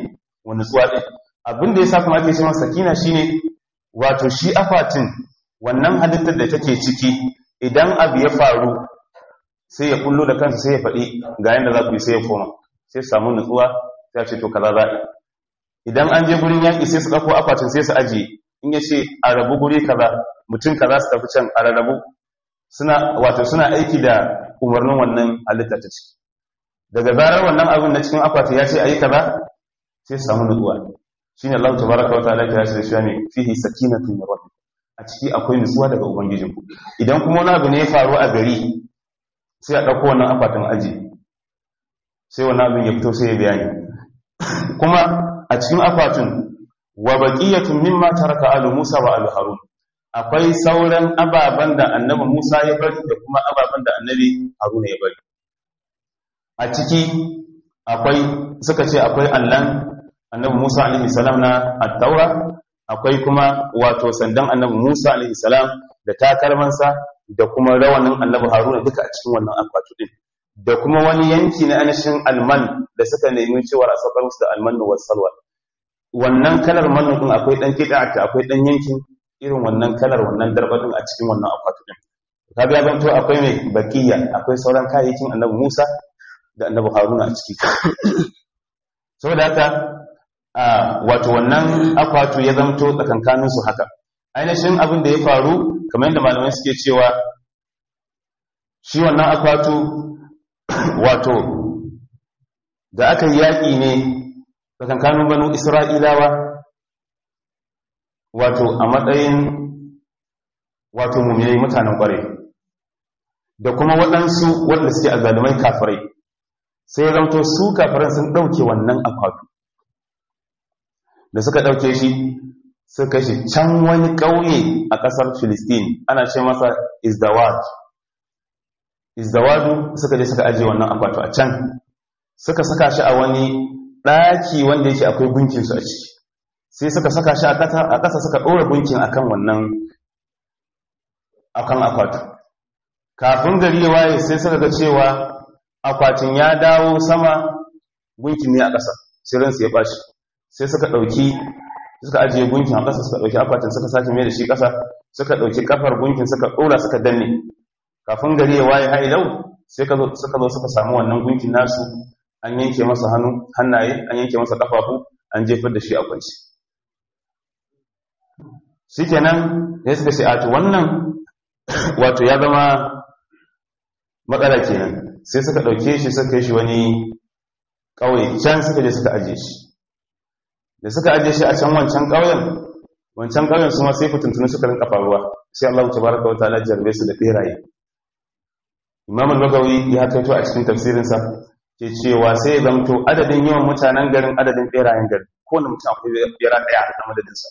Speaker 1: wani nutsuwa din abin da yasa kuma ake cewa sakina shine wato shi akwatin wannan halittar da take ciki idan abu ya faru sai ya kullo da kansa sai ya faɗi ga yanda za ku yi sai ya koma sai su samu nutsuwa sai ya ce to kaza za a yi idan an je gurin yaƙi sai su ɗauko akwatin sai su ajiye in ya ce a rabu guri kaza mutum kaza su tafi can a rarrabu suna wato suna aiki da umarnin wannan halitta ta ciki daga zarar wannan abin na cikin akwati ya ce a yi kaza sai su samu nutsuwa shine Allah tabaraka wa ta'ala ya ce shi ne fihi sakinatun min rabbik a ciki akwai nutsuwa daga ubangijinku idan kuma wani abu ne ya faru a gari sai a ɗauko wannan akwatin aji sai wannan abin ya fito sai ya bayani kuma a cikin akwatin wa baqiyatun mimma taraka alu Musa wa alu Harun akwai sauran ababan da annabi Musa ya bari da kuma ababan da annabi Haruna ya bari a ciki akwai suka ce akwai allan annabi Musa alaihi salam na at-taura akwai kuma wato sandan annabi Musa alaihi salam da takalmansa da kuma rawanin annabi Haruna duka a cikin wannan akwatu din da kuma wani yanki na anashin alman da suka nemi cewa a saukar musu da alman wa salwa wannan kalar mannu din akwai dan kida'ata akwai dan yankin irin wannan kalar wannan darba din a cikin wannan akwatu din kaga ya zanto akwai mai bakiya akwai sauran kayayyakin annabi Musa da annabi Haruna a ciki saboda haka wato wannan akwatu ya zamto tsakankanin su haka ainihin abin da ya faru kamar yadda malamai suke cewa shi wannan akwatu wato da aka yi yaƙi ne tsakankanin banu isra'ilawa wato a matsayin wato mummai mutanen ƙware da kuma waɗansu wanda suke a zalimai kafirai sai zamto su kafiran sun ɗauke wannan akwatu da suka ɗauke shi suka shi can wani ƙauye a ƙasar Filistin ana ce masa Izdawad. Izdawadu suka je suka ajiye wannan akwatu a can suka saka shi a wani ɗaki wanda yake akwai gunkinsu a ciki sai suka saka shi a ƙasa suka ɗora gunkin akan wannan akan akwatu kafin gari ya waye sai suka ga cewa akwatin ya dawo sama gunkin ne a ƙasa sai ransu ya ɓaci sai suka ɗauki suka ajiye gunkin a ƙasa suka ɗauki akwatin suka sake mai da shi ƙasa suka ɗauki ƙafar gunkin suka ɗora suka danne kafin gari ya waye ha'ilau sai suka zo suka samu wannan gunkin nasu an yanke masa hannu hannaye an yanke masa ƙafafu an jefar da shi a kwanci shi kenan ya suka ce a to wannan wato ya zama matsala kenan sai suka ɗauke shi suka yi shi wani ƙauye can suka je suka ajiye shi da suka ajiye shi a can wancan ƙauyen wancan ƙauyen su ma sai fitintunu suka rinka faruwa sai Allah ta baraka wa ta'ala jarbe su da beraye Imam al-Bagawi ya kaito a cikin tafsirinsa ke cewa sai ya zamto adadin yawan mutanen garin adadin berayen garin kowane mutum akwai bera ɗaya a madadinsa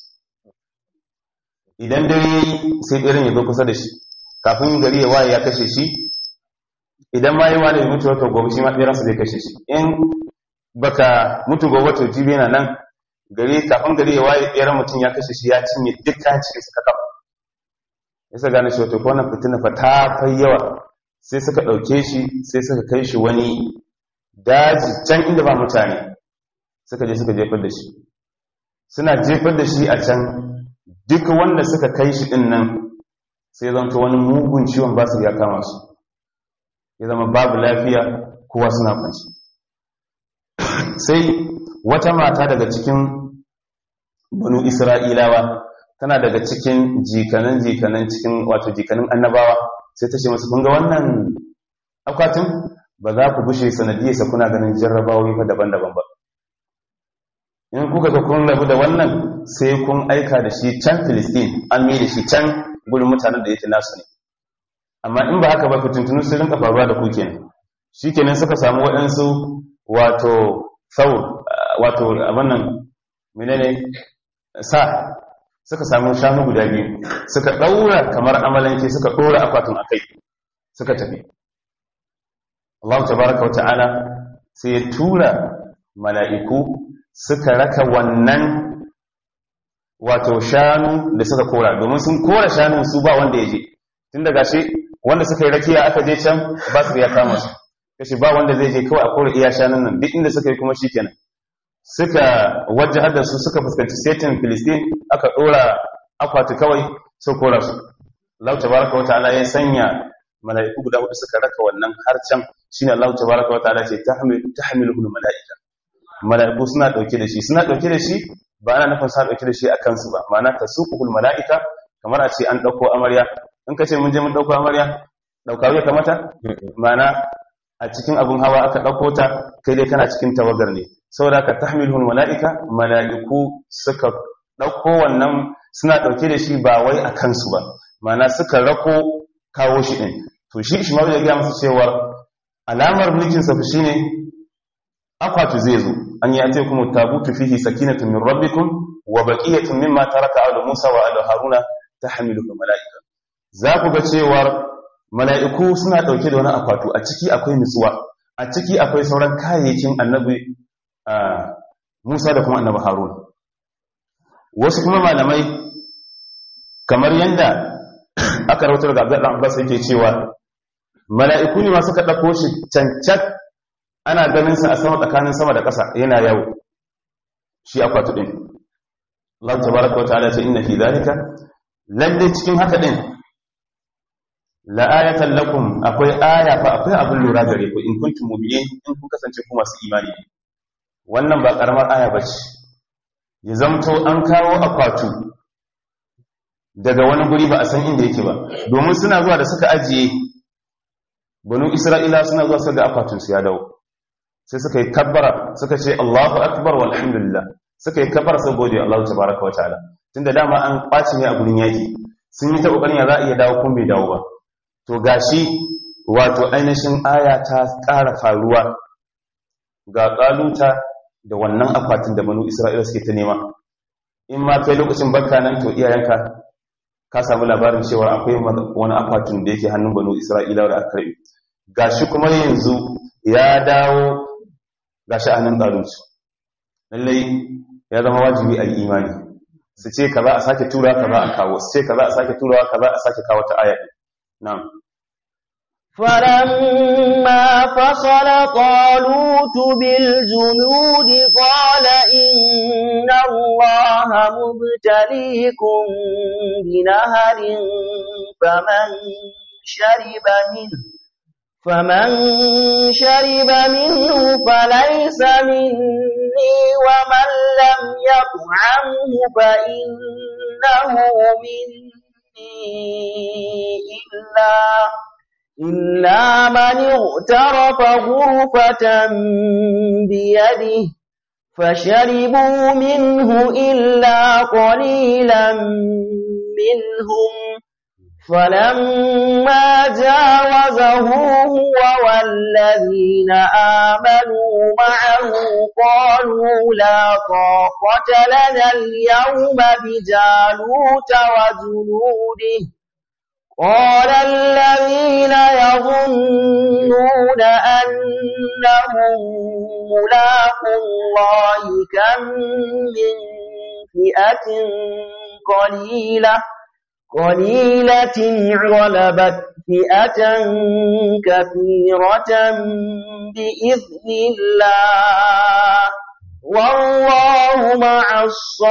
Speaker 1: idan dare sai beran ya zo kusa da shi kafin gari ya waye ya kashe shi idan ma yi wa da ya mutu wata gobe shi ma beransa zai kashe shi in baka mutu gobe to jibi na nan gari kafin gari ya waye ɗeran mutum ya kashe shi ya cinye dukkan cikin suka kafa ya sa gane shi wato ko wannan fitina fa ta fai yawa sai suka ɗauke shi sai suka kai shi wani daji can inda ba mutane suka je suka jefar da shi suna jefar da shi a can duk wanda suka kai shi ɗin nan sai zanto wani mugun ciwon basu ya kama su ya zama babu lafiya kowa suna kwanci sai wata mata daga cikin banu isra'ilawa tana daga cikin jikanan jikanan cikin wato jikanin annabawa sai ta ce masu kunga wannan akwatin ba za ku bushe sanadiyarsa kuna ganin jarrabawoyi fa daban-daban ba in kuka ga kun rabu da wannan sai kun aika da shi can filistin an mai da shi can gudun mutanen da yake nasu ne amma in ba haka ba fitintunu sun rinka faruwa da ku kenan shi kenan suka samu waɗansu wato sau wato abin nan menene sa suka samu shanu guda biyu suka ɗaura kamar amalanke suka ɗora akwatin a kai suka tafi Allah tabaraka wata'ala sai ya tura mala'iku suka raka wannan wato shanu da suka kora domin sun kora shanun su ba wanda ya je tun daga shi wanda suka yi rakiya aka je can ba su ya kama su kashi ba wanda zai je kawai a kora iya shanun nan duk inda suka yi kuma shi kenan suka wajahar da su suka fuskanci setin filistin aka ɗora akwati kawai su kora su Allah tabaraka wa ta'ala ya sanya mala'iku guda hudu suka raka wannan har can shine Allah tabaraka wa ta'ala ce tahmil tahmiluhu mala'ika mala'iku suna dauke da shi suna dauke da shi ba ana nufin sa dauke da shi a kansu ba ma'ana tasuqul mala'ika kamar a ce an dauko amarya in ka ce mun je mun dauko amarya dauka ya kamata ma'ana a cikin abun hawa aka dauko ta kai dai kana cikin tawagar ne saboda ka tahmiluhu mala'ika mala'iku suka dauko wannan suna dauke da shi ba wai a kansu ba ma'ana suka rako kawo shi din to shi Ishmael ya ga masa cewa alamar mulkin sa shine akwatu zai zo an yi ate kuma tabutu fihi sakinatun min rabbikum wa baqiyatun mimma taraka alu Musa wa alu Haruna tahmiluhu malaika za ku ga cewa mala'iku suna dauke da wani akwatu a ciki akwai nutsuwa a ciki akwai sauran kayayyakin annabi Musa da kuma annabi Haruna wasu kuma malamai kamar yanda aka rawatar da Abdullah Abbas yake cewa mala'iku ne ma suka dauko shi cancat ana ganin sa a sama tsakanin sama da ƙasa yana yawo shi akwatu din Allah tabaraka wa ta'ala ce inna fi zalika lalle cikin haka din la ayatan lakum akwai aya fa akwai abin lura gare ku in kuntum mu'minin in kun kasance ku masu imani wannan ba karamar aya bace ya zamto an kawo akwatu daga wani guri ba a san inda yake ba domin suna zuwa da suka ajiye banu isra'ila suna zuwa suka ga akwatin su ya dawo sai suka yi kabbara suka ce Allahu akbar walhamdulillah suka yi kabbara sai gode Allah tabaraka wataala tunda dama an kwaci ne a gurin yaki sun yi ta kokarin ya za a iya dawo kun bai dawo ba to gashi wato ainihin aya ta ƙara faruwa ga kaluta da wannan akwatin da banu isra'ila suke ta nema in ma kai lokacin barka nan to iyayenka ka samu labarin cewa akwai wani akwatin da yake hannun banu isra'ila da aka karbi gashi kuma yanzu ya dawo gashi a hannun ƙarunsu lallai ya zama wajibi a yi imani su ce ka za a sake tura ka za a kawo su ce ka za a sake turawa ka za a sake kawo ta aya na'am
Speaker 3: فلما فصل طالوت بالجنود قال إن الله مبتليكم بنهر فمن شرب منه فمن شرب منه فليس مني ومن لم يطعمه فإنه مني إلا إلا من اغترف غرفة بيده فشربوا منه إلا قليلا منهم فلما جاوزه هو والذين آمنوا معه قالوا لا طاقة لنا اليوم بجالوت وجنوده قال الذين يظنون أنهم ملاقوا الله كم من فئة قليلة قليلة غلبت فئة كثيرة بإذن الله والله مع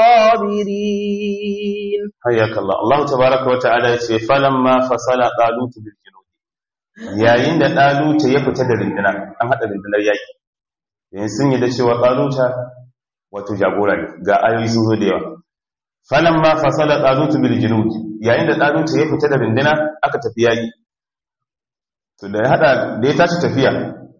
Speaker 3: الصابرين
Speaker 1: حياك الله الله تبارك وتعالى يقول فلما فصل طالوت بالجنود yayin da ɗaluta ya fita da rindina an haɗa rindinar yaƙi yayin sun yi da cewa ɗaluta wato jagora ne ga ayoyi sun zo da yawa falan ma fasala ɗalutu bil junud yayin da ɗaluta ya fita da rindina aka tafi yaƙi to da ya haɗa da ya tashi tafiya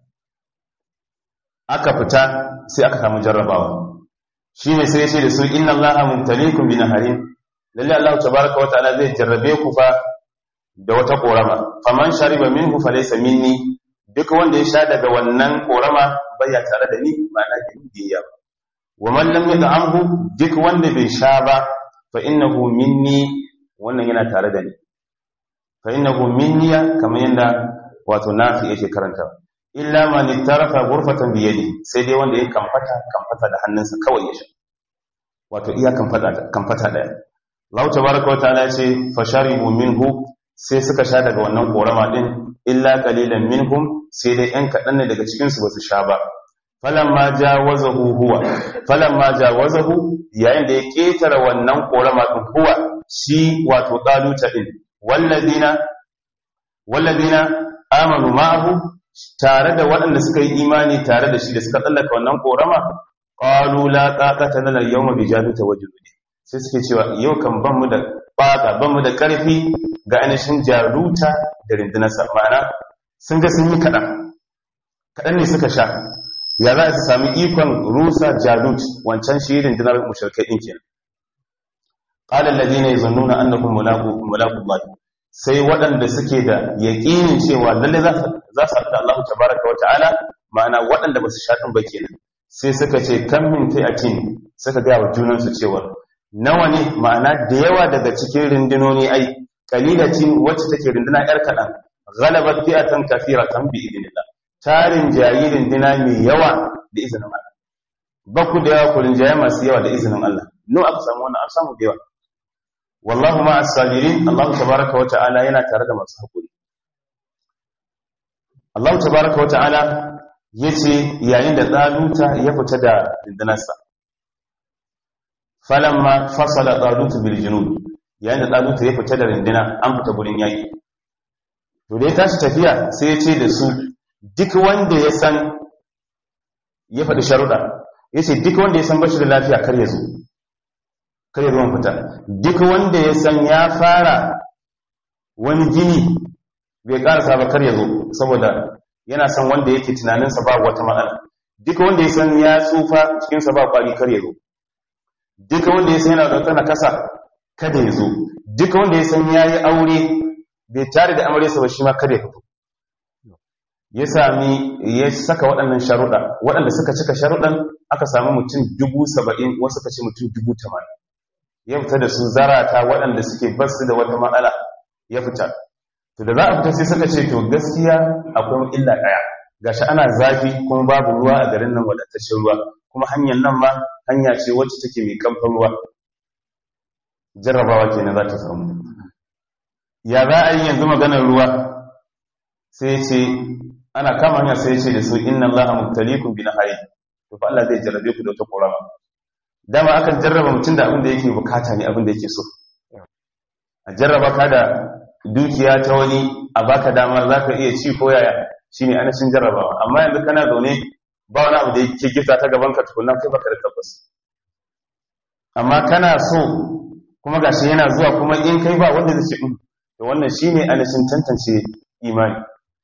Speaker 1: aka fita sai aka samu jarrabawa shi ne sai ya ce da su inna allaha mumtalikum bi naharin lalle allah tabaraka wa ta'ala zai jarrabe ku fa da wata korama faman shariba minhu falaysa minni duk wanda ya sha daga wannan korama baya tare da ni ma'ana da ni biya ba wa man lam yad'amhu duk wanda bai sha ba fa innahu minni wannan yana tare da ni fa innahu minniya kamar yanda wato nafi yake karanta illa man ittarafa ghurfatan bi yadi sai dai wanda ya kamfata kamfata da hannunsa kawai ya sha wato iya kamfata kamfata daya Allah tabaraka wa ta'ala ce fasharibu minhu sai suka sha daga wannan korama din illa qalilan minhum sai dai ɗan kaɗan ne daga cikin su basu sha ba falamma jawazahu huwa falamma jawazahu yayin da ya ketara wannan korama din huwa shi wato daluta din walladina walladina amanu ma'ahu tare da waɗanda suka yi imani tare da shi da suka tsallaka wannan korama qalu la taqata lana al-yawma bi jaluta wa juludi sai suke cewa yau kan ban mu da baka ban mu da karfi ga ainihin jaruta da rindunarsa ma'ana sun ga sun yi kaɗan kaɗan ne suka sha ya za su sami ikon rusa jalut wancan shi rindunar mushrikai ɗin kenan qala alladhina yazunnuna annakum mulaqu mulaqu sai waɗanda suke da yaƙinin cewa lalle za su za su haɗu Allah tabaraka wa ta'ala ma'ana waɗanda ba su sha ɗin ba kenan sai suka ce kan min fi'atin suka ga wa junansu cewa nawa ne ma'ana da yawa daga cikin rindunoni ai kalilatin wacce take rinduna yar kaɗan ghalabat fi'atan kathiratan bi idnillah tarin jayi rinduna mai yawa da izinin Allah ba ku da yawa ku rinjaye masu yawa da izinin Allah no aka samu wannan an samu da yawa wallahu ma'as sabirin Allah tabaraka wa ta'ala yana tare da masu hakuri Allah tabaraka wa ta'ala yace yayin da tsaluta ya fita da rindunarsa falamma fasala talut bil junud yayin da talut ya fita da rindina an fita gurin yaki to da ya tashi tafiya sai ya ce da su duk wanda ya san ya faɗi sharuɗa ya ce duk wanda ya san bashi da lafiya kar ya zo kar ya zo fita duk wanda ya san ya fara wani gini bai ƙarasa ba kar ya zo saboda yana san wanda yake tunaninsa ba wata matsala duk wanda ya san ya tsufa cikinsa ba kwari kar ya zo duka wanda ya san yana da wata nakasa kada ya zo duka wanda ya san ya yi aure bai tare da amaresa ba shi ma kada ya fito ya sami ya saka waɗannan sharuɗa waɗanda suka cika sharuɗan aka sami mutum dubu saba'in wasu ka ce mutum dubu tamanin ya fita da su zarata waɗanda suke basu da wata matsala ya fita to da za a fita sai suka ce to gaskiya akwai illa ɗaya gashi ana zafi kuma babu ruwa a garin nan wadataccen ruwa kuma hanyar nan ma hanya ce wacce take mai kamfan ruwa jarrabawa kenan za ta samu ya za a yi yanzu maganar ruwa sai ce ana kama hanya sai ce da su inna allaha mubtaliikum bi nahari to fa Allah zai jarrabe ku da wata korama dama akan jarraba mutum da abin da yake bukata ne abin da yake so a jarraba ka da dukiya ta wani a baka damar zaka iya ci ko yaya shine anashin jarrabawa amma yanzu kana zaune ba wani abu da yake gifta ta gaban ka tukunna kai baka da tabbas amma kana so kuma gashi yana zuwa kuma in kai ba wanda zai ce to wannan shine anashin tantance imani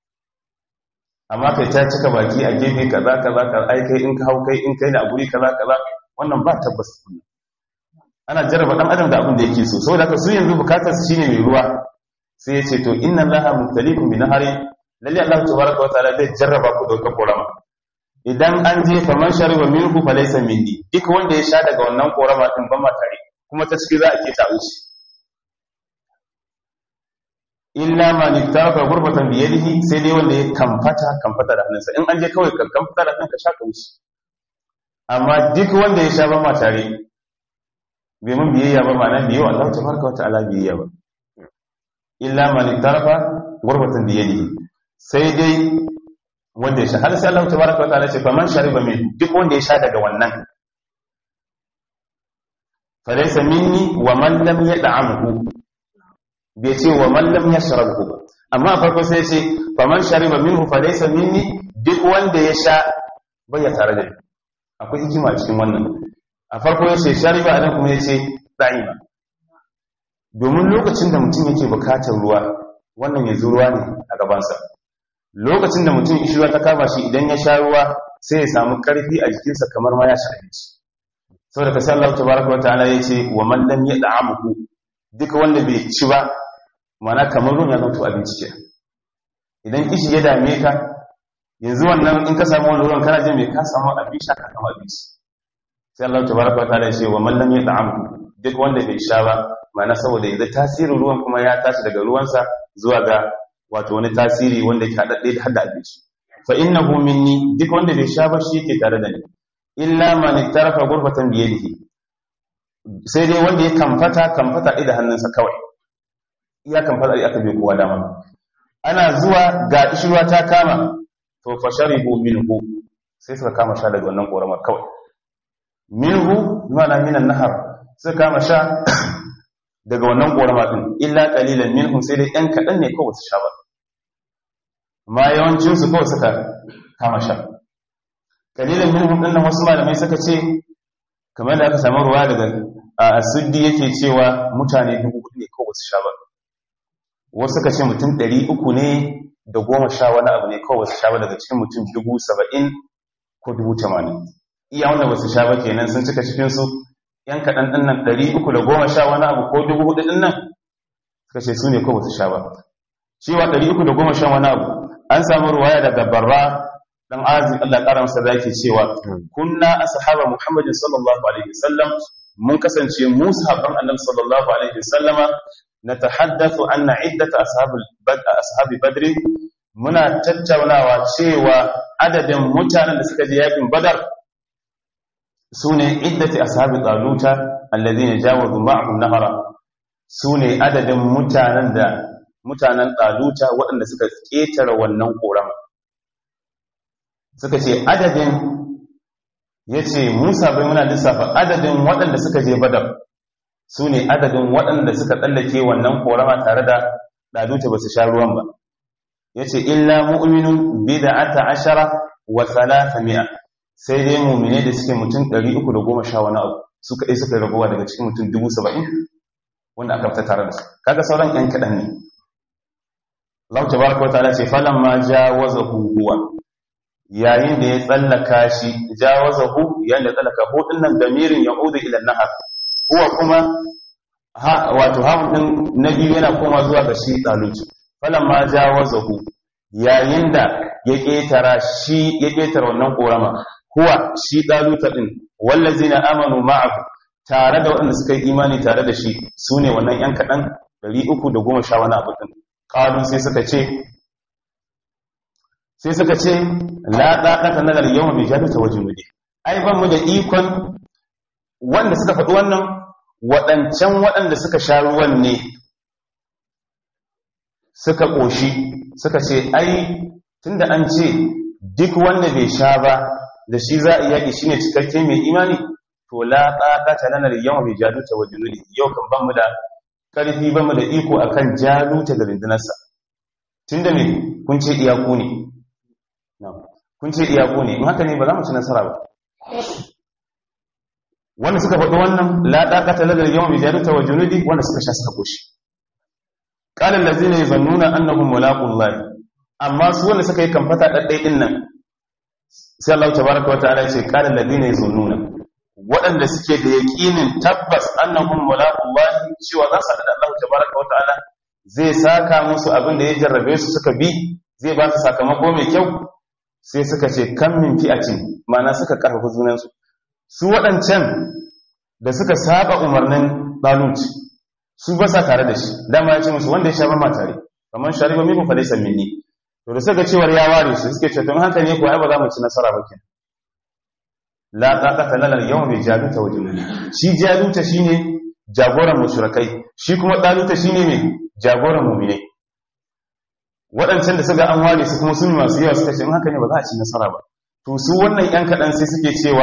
Speaker 1: amma kai ta cika baki a gefe kaza kaza kaza ai kai in ka hau kai in kai na guri kaza kaza wannan ba tabbas ana jarraba dan adam da abin da yake so saboda haka su yanzu bukatar su shine mai ruwa sai ya ce to inna allaha mubtaliikum bi nahari lalle allah tabaraka wa ta'ala zai jarraba ku da wata korama idan an je faman shariba minhu falaysa minni duk wanda ya sha daga wannan korama din ban ma tare kuma ta ciki za a ke ta wuce illa ma nittafa gurbatan bi yadihi sai dai wanda ya kamfata kamfata da hannunsa in an je kawai ka kamfata da hannunka sha ka wuce amma duk wanda ya sha ban ma tare bai mun biyayya ba ma'ana biyo Allah tabaraka wa ta'ala biyayya ba illa ma nittafa gurbatan bi yadihi sai dai wanda ya sha har sai Allah tabaraka wa ta'ala ce faman shariba min duk wanda ya sha daga wannan falaysa minni wa man lam yad'amhu bai ce wa man lam yashrabhu amma farko sai ce faman shariba minhu falaysa minni duk wanda ya sha bai ya tare da ni akwai hikima cikin wannan a farko ya ce shariba anan kuma ya ce da'ima domin lokacin da mutum yake bukatar ruwa wannan ya ruwa ne a gabansa lokacin da mutum ishirwa ta kama shi idan ya sha ruwa sai ya samu karfi a jikinsa kamar ma ya sha abinci saboda ka Allah tabaraka wa ta'ala yace wa man lam yad'amhu duka wanda bai ci ba mana kamar ruwan ya zanto abinci ke idan kishi ya dame ka yanzu wannan in ka samu wani ruwan kana jin mai ka samu abin sha ka samu abinci sai Allah tabaraka wa ta'ala yace wa man lam yad'amhu duk wanda bai sha ba mana saboda yanzu tasirin ruwan kuma ya tashi daga ruwansa zuwa ga wato wani tasiri wanda ke haɗaɗɗe da hada abinci fa innahu minni duk wanda bai sha ba shi yake tare da ni illa man ittarafa ghurfatan bi yadihi sai dai wanda ya kamfata kamfata da hannunsa kawai iya kamfata da aka bai kowa dama ana zuwa ga ishirwa ta kama to fa sharibu minhu sai suka kama sha daga wannan ƙoramar kawai minhu mana minan nahar suka kama sha daga wannan ƙorama ɗin illa ƙalilan minhum sai dai ‘yan kaɗan ne kawai su sha ba ma yawancinsu kawai suka kama sha ƙalilan minhum ɗin nan wasu malamai suka ce kamar da aka samu ruwa daga asuddi yake cewa mutane dubu ne kawai su sha ba wasu suka ce mutum ɗari uku ne da goma sha wani abu ne kawai su sha ba daga cikin mutum dubu saba'in ko dubu tamanin iya wanda ba su sha ba kenan sun cika cikinsu yan kaɗan ɗin nan ɗari uku da goma sha wani abu ko dubu hudu ɗin nan suka ce su ne ko ba su sha ba cewa ɗari uku da goma sha wani abu an samu ruwaya daga barra dan azi Allah ƙara masa da yake cewa kunna ashaba muhammadin sallallahu alaihi wasallam mun kasance mu sahabban annabi sallallahu alaihi wasallama natahaddathu anna iddat ashabil bad ashabi badr muna tattaunawa cewa adadin mutanen da suka je yakin badar sune iddati ashabi taluta alladhina jawazu ma'ahum nahara sune adadin mutanen da mutanen taluta waɗanda suka ketare wannan korama suka ce adadin yace Musa bai muna lissafa adadin waɗanda suka je badar sune adadin waɗanda suka tsallake wannan korama tare da taluta ba su sha ruwan ba yace illa mu'minun bid'ata ashara wa 300 sai dai mummine da suke mutum 310 wani abu su kaɗai suka rabuwa daga cikin mutum 70 wanda aka fita tare da su kaga sauran ƴan kaɗan ne Allah tabaraka wa ta'ala ce falamma jawazahu huwa yayin da ya tsallaka shi jawazahu yayin da tsallaka hu din nan damirin ya'udu ila nahar huwa kuma ha wato ha din nabi yana koma zuwa ga shi taluci falamma jawazahu yayin da ya ketara shi ya ketara wannan korama huwa shi daluta din wallazina amanu ma'ahu tare da waɗanda suka yi imani tare da shi sune wannan yan kadan 310 wani abu din qalu sai suka ce sai suka ce la daqata lana al-yawma bi jannati wa junudi ai ban mu da ikon wanda suka faɗi wannan waɗancan waɗanda suka sha ruwan ne suka ƙoshi suka ce ai tunda an ce duk wanda bai sha ba da shi za a yaƙi shine cikakke mai imani to la ɗaƙata lanar yawan bai jaluta wa junuli yau kan ban mu da ƙarfi ban mu da iko akan jaluta da rundunarsa tunda me kun ce iyaku ne kun ce iyaku ne in haka ne ba za mu ci nasara ba wanda suka faɗi wannan la ɗaƙata lanar yawan bai jaluta wa junuli wanda suka sha suka ƙoshi ƙalin da zai ne zannuna annahun mulaƙun amma su wanda suka yi kamfata ɗaɗɗai ɗin nan sai Allah ta baraka wata ala ce ƙalin da zai ne zannuna waɗanda suke da yaƙinin tabbas annahun mulaƙun lahi cewa za su haɗa da Allah ta baraka wata ala zai saka musu abin da ya jarrabe su suka bi zai ba su sakamako mai kyau sai suka ce kan min fi'atin ma'ana suka ƙarfafa junansu su waɗancan da suka saba umarnin ɗaluci su ba sa tare da shi dama ya ce musu wanda ya sha ba tare kamar shari ba miko falai san minni to da suka cewar ya ware su suke ce don haka ne ko ai ba za mu ci nasara ba kenan la taqata lana al-yawma bi jaluta wa junudi shi jaluta shine jagoran mushrikai shi kuma daluta shine me jagoran mu'mine waɗancan da suka an ware su kuma sun masu yawa suka ce in haka ne ba za a ci nasara ba to su wannan yan kaɗan sai suke cewa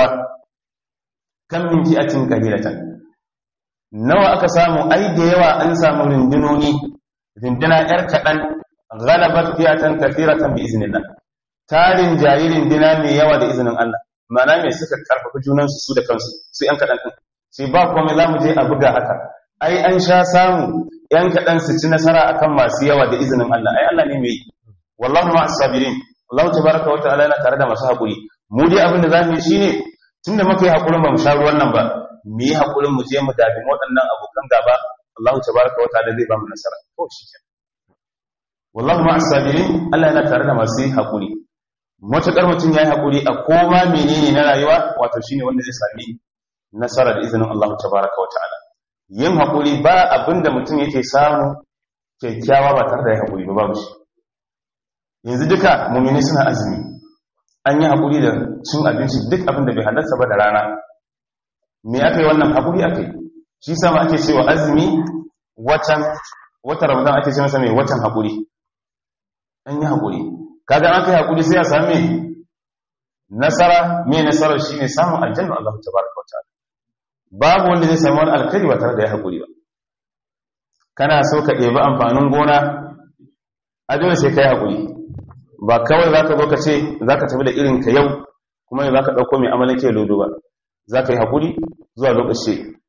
Speaker 1: kan min fi'atin qalilatan nawa aka samu ai da yawa an samu rindinoni rindina yar kaɗan galabat fiyatan kathiratan bi iznillah tarin jayi rindina mai yawa da izinin Allah ma'ana me suka karfafa junan su da kansu su yan kaɗan din sai ba komai zamu je a buga haka ai an sha samu yan kaɗan su ci nasara akan masu yawa da izinin Allah ai Allah ne mai wallahu ma'as sabirin Allah tabaraka wa ta'ala yana tare da masu hakuri mu dai abin da zamu yi shine tunda muka yi hakurin ba mu sha ruwan nan ba mu yi haƙurin mu je mu dabi waɗannan abokan gaba Allah ta baraka wa ta'ala zai ba mu nasara to shi ke wallahu ma asabirin Allah yana tare da masu haƙuri matuƙar mutum ya yi haƙuri a koma menene na rayuwa wato shine wanda zai sami nasara da izinin Allah ta baraka wa ta'ala yin haƙuri ba abin da mutum yake samu kyakkyawa ba tare da ya haƙuri ba babu shi yanzu duka mumini suna azumi an yi haƙuri da cin abinci duk abin da bai halarta ba da rana me aka yi wannan haƙuri aka yi shi sama ake cewa azumi watan watan ramadan ake ce masa mai watan haƙuri an yi haƙuri kaga an kai haƙuri sai a sami nasara me nasarar shine samun aljanna Allah tabaraka wa ta'ala babu wanda zai samu wani alkhairi ba tare da ya haƙuri ba kana so ka ɗebi amfanin gona a dole sai ka yi haƙuri ba kawai za ka zo ka ce za ka tafi da irin ka yau kuma ne za ka ɗauko mai amalin ke lodo ba za ka yi haƙuri zuwa lokaci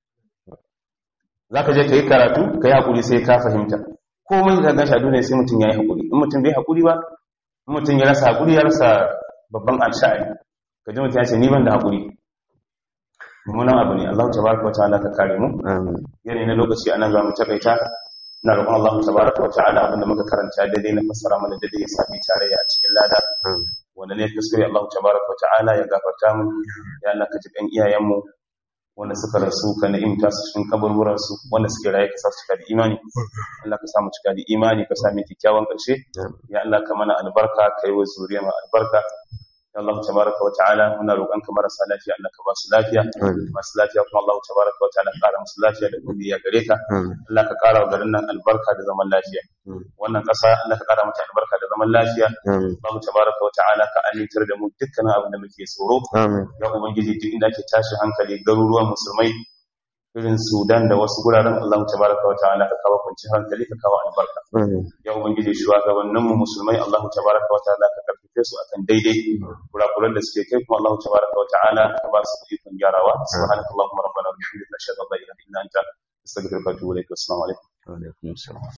Speaker 1: za ka je ka yi karatu ka yi haƙuri sai ka fahimta komai da gashi a duniya sai mutum ya yi haƙuri in mutum bai haƙuri ba in mutum ya rasa haƙuri ya rasa babban alsha'ari ka ji mutum ya ce ni ban da haƙuri mummunan abu ne Allah tabaraka wa ta'ala ka kare mu
Speaker 2: amin
Speaker 1: yanayi na lokaci anan za mu takaita ina roƙon Allah tabaraka wa ta'ala abinda muka karanta daidai na fassara mana daidai ya sami tarayya a cikin lada
Speaker 2: amin
Speaker 1: wanda ne kuskure Allah tabaraka wa ta'ala ya gafarta mu ya Allah ka ji kan iyayen mu wanda suka rasu ka ni'imta su cikin kaburburan su wanda suke raye ka sa su cika da imani Allah ka sa mu cika da imani ka sa mu kyakkyawan ƙarshe ya Allah ka mana albarka kai wa zuriya mu albarka ya Allah tabaraka wa ta'ala muna roƙon ka marasa lafiya Allah ka ba su lafiya
Speaker 2: amin
Speaker 1: masu lafiya kuma Allah tabaraka wa ta'ala ƙara musu lafiya da godiya gare ka
Speaker 2: amin
Speaker 1: Allah ka ƙara wa garin nan albarka da zaman lafiya
Speaker 2: Mm.
Speaker 1: wannan ƙasa Allah ka ƙara mata albarka da zaman lafiya
Speaker 2: amin
Speaker 1: Allah tabaraka wa ta'ala ka amintar da mu dukkanin abin da muke tsoro
Speaker 2: amin
Speaker 1: ya ubangiji duk inda ake tashi hankali garuruwan musulmai irin Sudan da wasu guraren Allah tabaraka wa ta'ala ka kawo kwanciyar hankali ka kawo albarka
Speaker 2: amin
Speaker 1: ya ubangiji shugabannin mu musulmai Allah tabaraka wa ta'ala ka karfafe su akan daidai kurakuran da suke kai kuma Allah tabaraka wa ta'ala ka ba su ikon gyarawa subhanakallahumma rabbana wa bihamdika ashhadu an la ilaha illa anta astaghfiruka wa atubu ilaik assalamu alaikum
Speaker 2: wa alaikum assalam